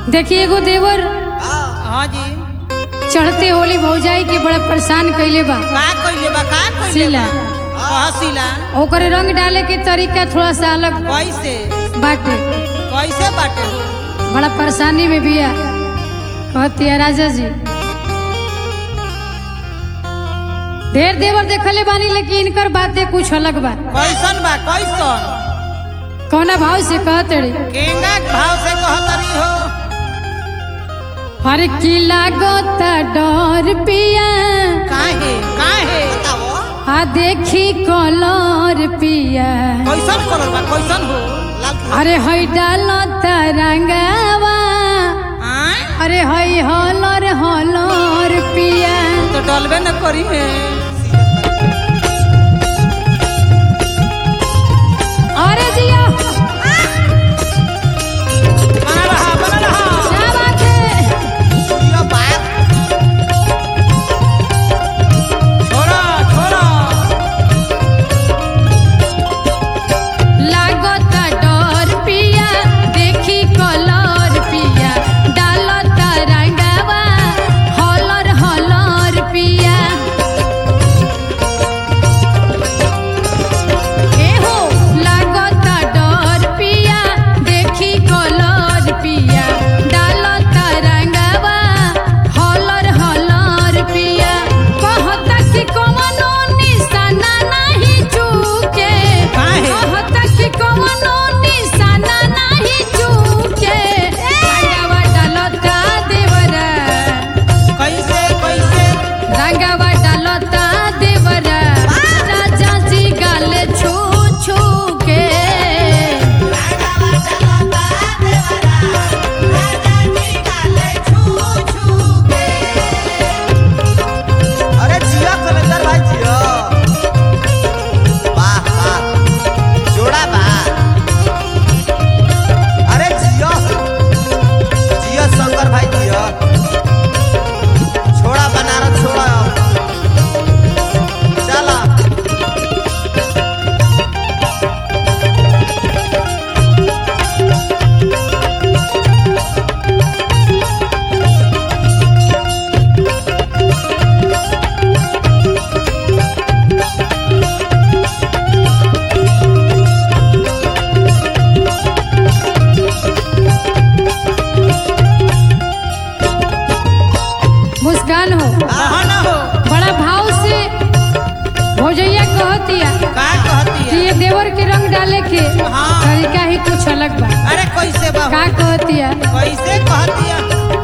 देखिए एगो देवर हाँ जी चढ़ते होली भौजाई के बड़ा परेशान कैले बा का कइले बा का कइले शीला हाँ शीला ओकर रंग डाले के तरीका थोड़ा सा अलग कैसे बाटे कैसे बाटे हो बड़ा परेशानी में बिया कहती है राजा जी ढेर देवर देखले बानी लेकिन इनकर बातें कुछ अलग बा कैसन बा कैसन कौना भाव से कहते रे केंगा के भाव से कहतरी हो हर की लागता डर पिया काहे काहे आ देखी कलर पिया कैसन कलर बा कैसन हो अरे हई डालता रंगावा आय अरे हई हलर हलर पिया तो डलबे न करी है अरे जिया बना रहा बना रहा क्या बात है छोड़ा छोड़ा लागता डर पिया देखी कलर पिया डालता रंगावा हलर हलर पिया एहो लागता डर पिया देखी कलर पिया डालता रंगावा हलर हलर पिया कहता कि कवनो निशाना नहीं चूके काहे? कहता कि कवनो निशाना नहीं चूके रंगावा डालता देवरा कैसे कैसे रंगावा डालता देवरा राजा जी गाले छू छू के अरे जिया कलेंदर भाई जिया वाह वाह जोड़ा बा अरे जिया जिया शंकर भाई जिया छोड़ा बनारस छोड़ा चला मुस्कान हो कहाँ न हो बड़ा भाव से भौजैया कहतिया का कहती कि है ये देवर के रंग डाले के हाँ। तरीका ही कुछ अलग बा अरे कैसे बा का कहतिया कैसे कहती है